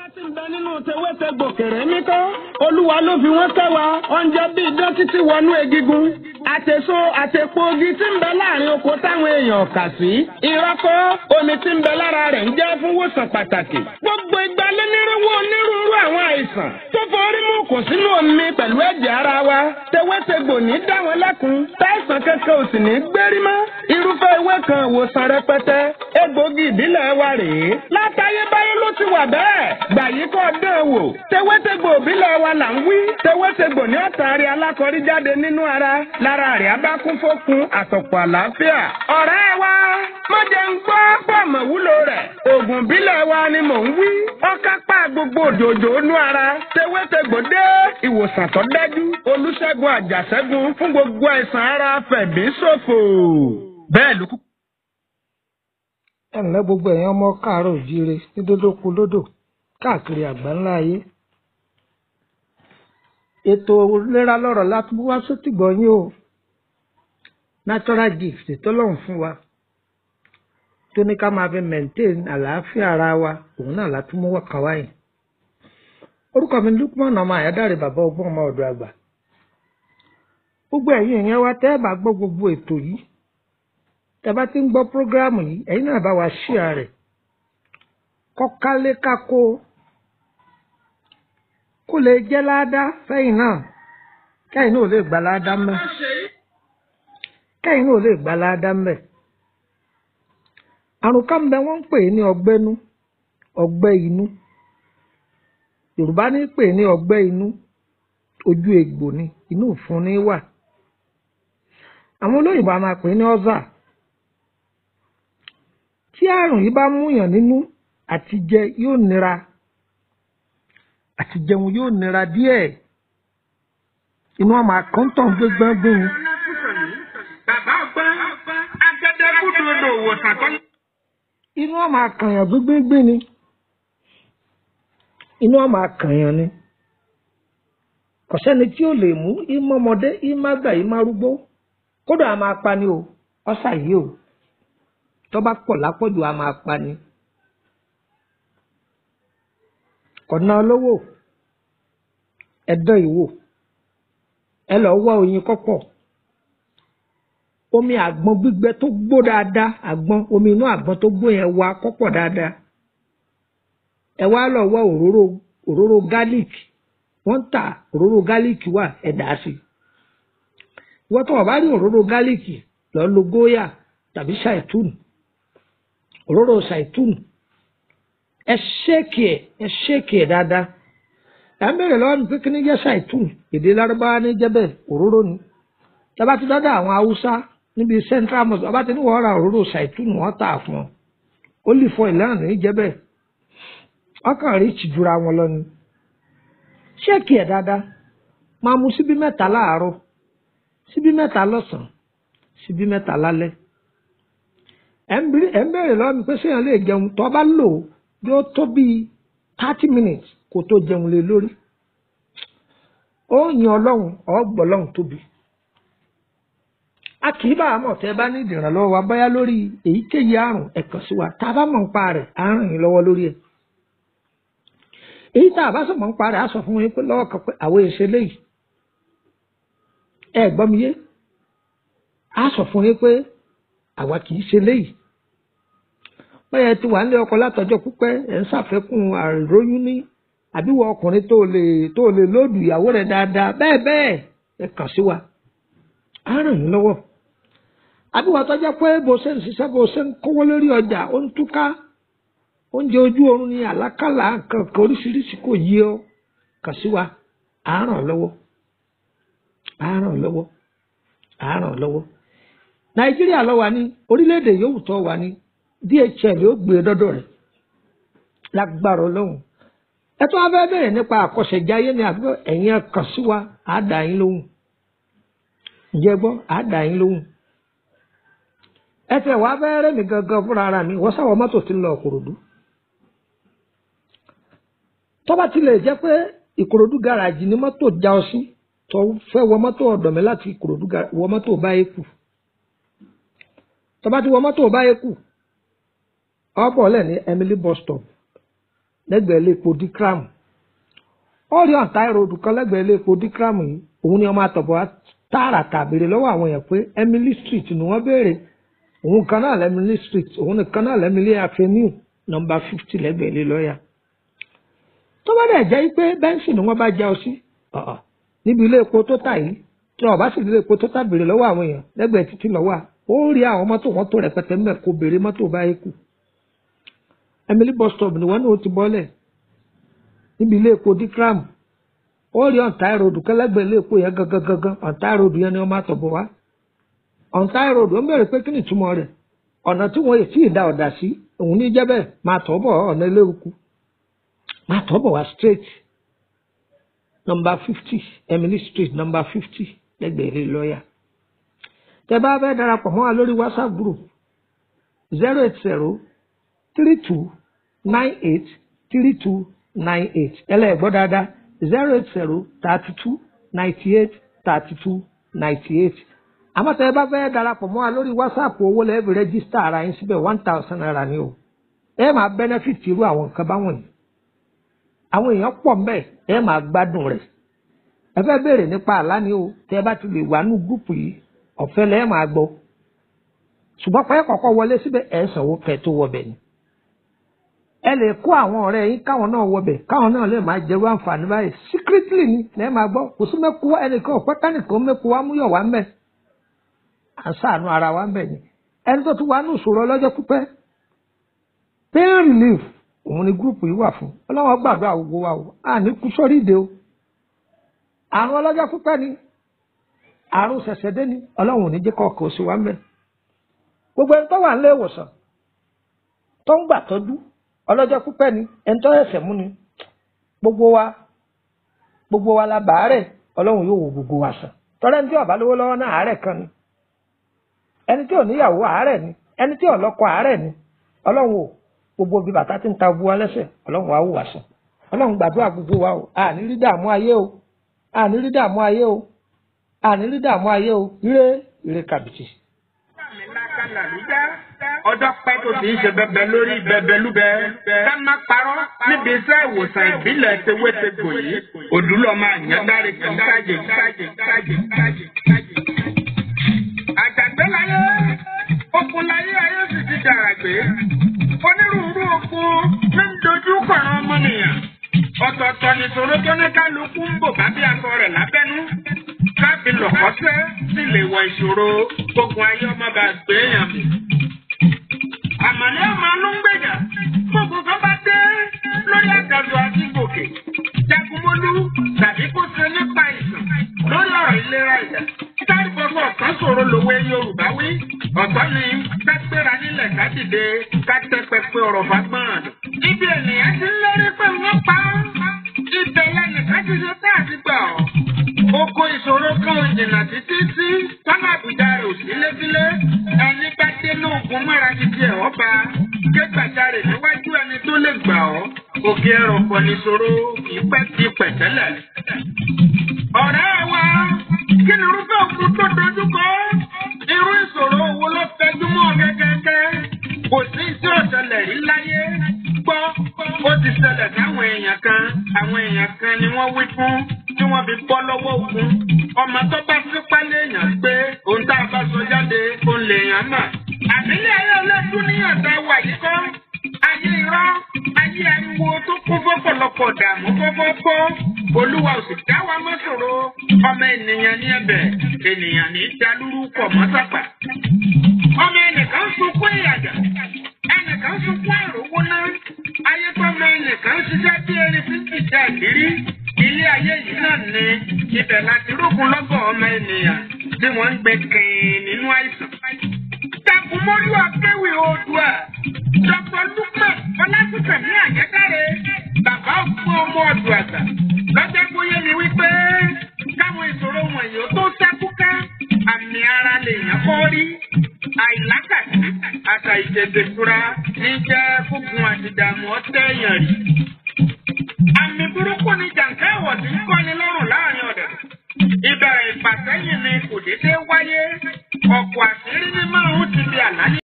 ti ń bẹ nínú tewétegbò kèrè mí kọ́. olúwa ló fi wọ́n kẹ́ wa oúnjẹ bíi idán títí wọnú egigun. àtèso àtèpo ogi tí ń bẹ láàrin oko táwọn èèyàn kà sí. ìrọ́kọ́ omi tí ń bẹ lára rẹ̀ ń jẹ́ fún wòsàn pàtàkì. gbogbo ìgbà lónírúurú onírúurú àwọn àìsàn tó forí mú kò sínú omi pẹ̀lú ẹ̀jẹ̀ ara wa. tewétegbò ní dá wọn lẹ́kun. táìsàn kankan ò sì ní gbérí mọ́. irúfẹ́ ewé kan ìwòsàn rẹpẹtẹ. egbògi ìbílẹ̀ wa rèé. látayébáyé ló ti wà bẹ́ẹ̀. gbà yí kọ́ dán wò. tewétegbò ìbílẹ̀ wa là ń wí. tewétegbò ní ọ̀tàrí alákọ̀rí jáde nínú ara. lára rẹ̀ á bá kún fókun àtọ̀pọ̀ àlàáfíà. ọ̀rẹ́ wa má jẹ́ ń gbọ́ pọ̀mọ̀ wúlò rẹ̀. oògùn ìbílẹ̀ wa ni mò ń wí. ọ̀kápá gbogbo òjòjò nú ara. tewétegbò dé ìwòsàn tó dájú. olùṣègùn àjàṣẹ́gun fún gbogbo àìsàn ara fẹ̀bí ṣòfò. bẹ́ẹ̀ ló kú ẹ ǹlẹ́ gbogbo ẹ̀yin ọmọ káàárọ̀ òjíire ní dódókú lódò káàkiri àgbáńlá ayé ètò ìlera lọ́rọ̀ láti wá sótìgbọ́ yín o natural gift tọ́lọ́run fún wa tó ní ká máa fi maintain àlàáfíà ara wa òun náà láti mú wọ́kàn wáyé orúkọ mi Lukman ọmọ àyádáre bàbá ọgbọ́n ọmọ ọ̀dọ̀ àgbà gbogbo ẹ̀yin ìyẹn wa tẹ́ ẹ bá gbọ́ gbogbo ètò yìí tẹ́bá ti ń gbọ́ prógráàmù yìí ẹ̀yin náà bá wa ṣíà rẹ̀ kọ́kálé kákó kó lè jẹ́ láádá fẹ́yìn náà kẹ́yìn náà ò lè gbà láádá mẹ́ kẹ́yìn náà ò lè gbà láádá mẹ́ àrùn kan bẹ wọ́n ń pè ní ọgbẹ́nú ọgbẹ́ inú Yorùbá ní pè ní ọgbẹ́ inú ojú egbò ni inú ìfun ní wà àwọn olóyìnbó a máa pè ní ọ́zà tí àrùn yìí bá múyàn nínú àti jẹ yóò nira àti jẹun yóò nira díẹ̀ inú ọmọ àkọ́ńtàn gbégbọ́ngbìn bàbá ọgbọ́n agẹdẹkùdòdò òwòsàn tó. inú ọmọ àkànyàn gbégbéngbìn ni inú ọmọ àkànyàn ni kò sẹ́ni tí ó lè mú ìmọ̀ ọmọdé ìmọ̀ àgbà ìmọ̀ arúgbó kódà a máa pa ni o ọ̀sà yìí o tó bá pọ̀ lápọ̀jù a máa pa ni. kọ̀nà olówó ẹ̀dán ìwò ẹ lọ wá oyin kọ́pọ̀ omi àgbọn gbígbẹ tó gbó dáadáa àgbọn omi inú àgbọn tó gbó yẹn wá kọ́pọ̀ dáadáa ẹ wá lọ wá òróró òróró garlic wọ́n ń tà òróró garlic wà ẹ dà á sí wọ́n tó wà bá rí òróró garlic lọ lo góyà tàbí ṣàìtúnù òróró ṣàìtúnù ẹ ṣéèkì ẹ ẹ ṣéèkì ẹ dáadáa ẹ ń bèrè lọ́wọ́ mi pé kí ni jẹ́ ṣàìtúnù èdè lárúbáwá ní jẹ́bẹ̀ òróró ni tẹ́bá ti dọ́dọ̀ àwọn haúsá níbi central mosque ọba ti ní wọ́n ra òróró ṣàìtúnù wọ́n tà fún ọ ó lè fọ ìlànà ní jẹ́bẹ̀ ọkàn rí ìtìjúra wọn lọ ni ṣéèkì ẹ dáadáa máa mu síbí mẹ́ta láàárọ̀ síbí mẹ́ta lọ́sàn-án síbí mẹ́ta lálẹ́ ẹ̀ ń bèrè lọ́wọ́ mi pé séèyàn lè jẹun tó bá lò yóò tó bíi thirty minutes kó tó jẹun lé lórí ó yin ọlọ́run ọ̀gbọ́n ọlọ́run tóbi a kì í bá a mọ̀ tẹ́ bá ní ìdìrànlọ́wọ́ wa báyá lórí èyíkéyìí àrùn ẹ kàn sí wa tá a bá mọ̀ ń pa rẹ̀ á ràn yín lọ́wọ́ lórí ẹ̀ èyí tá a bá sọ mọ̀ ń pa rẹ̀ á sọ fún yín pé lọ́wọ́ kan pé àwọn èsè léyìí ẹ gbọ́ mi yé á sọ fún yín pé àwa kì í ṣe léyìí bẹ́ẹ̀ ti wà nílé ọkọ látọjọ́ pípẹ́ ẹ̀ ń ṣàfẹ́kùn àìróyún ní àbíwọ ọkùnrin tó lè tó lè lóòdù ìyàwó rẹ̀ dáadáa bẹ́ẹ̀ bẹ́ẹ̀ ẹ kàn sí wa á ràn yín lọ́wọ́ àbíwọ tọ́jọ́ pé bó ṣe ń ṣiṣẹ́ bó ṣe ń kówó lórí ọjà ó ń túká oúnjẹ ojú oorun ní àlákàlà kankan oríṣiríṣi kò yí ọ kàn sí wa á ràn lọ́wọ́ á ràn lọ́wọ́ á ràn lọ́wọ́ nàìjíríà ló wà ní orílẹ̀-èdè yòówù tó wà ní dhl yóò gbé e dọ́dọ̀ rẹ̀ lágbára ọlọ́run ẹ tó wá fẹ́ bẹ̀rẹ̀ nípa àkọsẹ̀jáyé ni àbí ẹ̀yin kàn sí wa á dà yín lóhùn ǹjẹ́ gbọ́ á dà yín lóhùn ẹ tẹ̀ wá fẹ́ rẹ́ mi gangan fúnra ara mi wọ́n sáwọ́ mọ́tò ti ń lọ Ìkòròdú tó bá tilẹ̀ jẹ́ pé Ìkòròdú gáràjì ni mọ́tò já ọ sí tó fẹ́ wọ mọ́tò ọ̀dọ̀ mi láti Ìkòròdú wọ mọ́tò báyìí kù tó bá ti wọ mọ́tò báyìí kù ọ̀pọ̀ lẹ̀ ní Emily bus stop lẹ́gbẹ̀ẹ́ ilé epo dikram ó rí ọ̀tá ìròdù kan lẹ́gbẹ̀ẹ́ ilé epo dikram yìí òun ni ọmọ àtọ̀bọ̀ wá tààràtà béèrè lọ́wọ́ àwọn èèyàn pé Emily Street ni wọ́n béèrè òun kan náà lẹ́mílí street òun nìkan náà lẹ́mílí avenue nọmba fifty lẹ́gbẹ̀ẹ́ ilé lọ́ọ̀yà tó bá dẹ̀ jẹ́ pé bẹ́ńsì ni wọ́n bá já ọ sí ọ̀ọ̀ níbi ilé epo tó tà yìí tí ọba sì ilé epo tó tà béèrè lọ́wọ́ àwọn èèyàn lẹ́gbẹ̀ẹ́ títí lọ́wọ́ ó rí àwọn mọ́tò wọn tó rẹpẹtẹ mẹ́ kó béèrè mọ́tò báyìí kù Emily bus stop ni wọ́n ní o ti bọ́lẹ̀ níbi ilé epo dikram ó rí ọ̀ntá ìròdù kẹlẹ́gbẹ̀ẹ́ ilé epo yẹn gangan gangan ọ̀ntá ìròdù yẹn ni wọ́n máa tọ̀bọ̀ wá ọ̀ntá ìròdù ó bẹ̀rẹ̀ pé kí ni ìtumọ̀ rẹ̀ ọ̀nà tí wọ́n sì dá ọ̀dà sí òun ní jẹ́ bẹ́ẹ̀ máa tọ̀ bọ̀ ọ̀nà eléruku máa tọ̀ bọ̀ wá straight number fifty Emily street number fifty lẹ́gbẹ̀ẹ́ ilé lọ́ọ̀yà tẹ bá fẹ́ darapọ̀ mọ́ wa lórí whatsapp group zero eight zero three two nine eight three two nine eight ẹlẹ́gbọ́ dáadáa zero eight zero thirty two ninety eight thirty two ninety eight àmọ́ tẹ́ ẹ bá fẹ́ darapọ̀ mọ́ wa lórí whatsapp owó lẹ́ẹ̀bì rẹ́gísítà ara yín síbẹ̀ one thousand naira ni o ẹ máa benefit irú àwọn nǹkan báwọn yìí àwọn èèyàn pọ̀ mbẹ́ ẹ máa gbádùn rẹ̀ ẹ fẹ́ béèrè nípa àlá ni o tẹ́ ẹ bá ti lè wà nù gúùpù yìí ọ̀fẹ́ lẹ́ẹ̀ máa gbọ́ ṣùgbọ́n pẹ́ kọ́kọ́ wọlé síbẹ̀ ẹ̀ sanwó kẹ́ tó wọbẹ̀ ni ẹ lè kó àwọn ọ̀rẹ́ yín káwọn náà wọbẹ̀ káwọn náà lè máa jẹ́rú àǹfààní báyìí secretly ni lẹ́ẹ̀ máa gbọ́ kò sí mẹ́kú ẹnìkan ọ̀pẹ́ kánìkan mẹ́kú wa múyọ̀ wá mẹ́ à ń ṣàánú ara wa ń bẹ̀ ni ẹni tó tún wà ní ìṣòro ọlọ́jọ́ pípẹ́ pain relief òun ni gúrùpù yìí wà fún ọlọ́wọ́ gbàdúrà gbogbo wa o à ní kú sórí ìdè o àrùn ọlọ́jọ́ pípẹ́ ni àrùn ṣẹ̀ṣẹ̀dé ni ọlọ́run ò ní jẹ́ kọ́ọ̀kọ́ sí wa ń bẹ̀ gbogbo ẹni tó wà nílé ìwòsàn tó ń gbà tọ́jú ọlọ́jọ́ pípẹ́ ni ẹni tó ẹ̀sẹ̀ mú ni gbogbo wa gbogbo wa la bàárẹ̀ ọlọ́run yóò wo gbogbo wa sàn tọ́lẹ́ni tí ó bá lówó lọ́wọ́ náà àárẹ̀ kan ni ẹni tí ò níyàwó àárẹ̀ ni ẹni tí ò lọ́kọ àárẹ̀ ni ọlọ́run ò gbogbo bí bàtà tí ń ta bu wa lẹ́sẹ̀ ọlọ́run á wò wá sàn ọlọ́run gbàdúrà gbogbo wa o àní rí dààmú ayé o àní rí dààmú ayé o àní rí dààmú ayé o ire ire kàbìtì. ọjọ́ pẹ́ tó ti ń ṣe bẹbẹ lórí bẹbẹ lúbẹ ká má parọ́ níbi iṣẹ́ ìwòsàn ìbílẹ̀ tewétegbò yìí òdúlọ́ máa yàn dáre kí sáàjì sáàjì sáàjì sáàjì sáàjì. àjàgbé láyé okun láyé ayé sì ti dàrà gbé onírúurú okun ní ń dojú kọ̀ọ̀rọ̀ ọmọnìyàn ọ̀tọ̀ọ̀tọ̀ nìṣòro tó ní kálukú ń bò bá bí aṣọ rẹ̀ lábẹ́nú káàbí lọ̀kọ́sẹ́ sì lè wọ ìṣòro ogun ayé ọmọ bá gbé èèyàn mi. àmàlẹ́ ọmọ ló ń gbèjà gbogbo kan bá dé lórí àgàdo àti gòkè jagunmólú tàbí kó ṣe nípa ìsàn lórí ọ̀rọ̀ ìlera ìyá. Táìpọ̀sọ̀ ọ̀sán ṣòro lòwe Yorùbá wí. Ọ̀sán ni ká gbéra nílẹ̀ ká dìde ká tẹ́ pẹpẹ ọ̀rọ̀ fagbọ́n. Ibi ènìyàn ti ń lérí pé wọ́n pa á. Ibẹ̀ lẹ́nìkan ti ṣe tá àti gbà ọ́. Oko ìṣòro kan ò jìnnà títí tí tọ́lá àbùdá rẹ̀ ò sí lébílé. Ẹni bá dé lóògùn mọ́ra ti di ẹ̀họ́ ba. Ké gbàjarè níwájú ẹni tó lè gbà ọ́. Òkè ẹ̀rọ̀ pọ̀ níṣòro ìpẹ́ ti pẹ̀tẹ́lẹ̀. Ọ̀rẹ́ wa, kí ni irúfẹ́ òkú tó dojú kọ? Irú ìṣòro wo ló fẹjú mọ́ gẹ́gẹ́gẹ́? Kò sí tí ò ṣẹlẹ̀ rí láyé. Gbọ́, ó ti ṣẹlẹ̀ sáwọn èèyàn kan. Àwọn èèyàn kan ni wọ́n wí fún tí wọ́n fi bọ́ lọ́wọ́ ogun. Ọmọ tó bá sípá léèyàn gbé ohun tá a bá sọ jáde, òun lèèyàn mà. Àbílẹ̀ ayé ọlọ́dún níyànjá wà yìí kọ́. Ayé irọ́, ayé ariwo tó kún fọ́pọ̀lọpọ̀ dààmú fọ́fọ́fọ́. Olúwa ò sì dá wa mọ́ ṣòro. Ọmọ ènìyàn ní ẹ̀bẹ̀, ènìyàn ní dalúrú pọ̀ mọ́ sápà. Ọmọ ẹnìkan sunkún ìyàjà, ẹnìkan sunkún àròwó náà. Ayé tọ́mọ ẹnìkan ṣiṣẹ́ bí erin tí ń tìjà ìrírí. Ilé ayé yìí náà ni ibẹ̀ láti rógun lọ́gọ̀ ọmọ ènìyàn tí wọ́n ń gbé kìn nínú àìsàn. Takumolu akéwì oòdùà. Dr. Lukman Ọlásùnkànmí Àjẹkáre. Bàbá fún ọmọ ọdún àgbà. Lọ́jọ́ bóyá ni wípé káwọn ìṣòro wọ̀nyí ó tó sákúká. Àmì ara lèèyàn kọ́ rí. Àìlákàtí àtà ìjẹ̀dẹ̀ fura ní jẹ́ fúnfun àti ìdààmú ọ̀tẹ̀ èèyàn rí. Àmì burúkú ni jàǹkà ẹ̀wọ̀ tí ń kọ́ni lọ́rùn láàrin ọ̀dẹ̀. Ìbẹ̀rẹ̀ ìfàsẹ́yìn ni kò déédéé wáyé. Ọ̀pọ̀ àṣírí ní márùn-ún ti di àlàyé.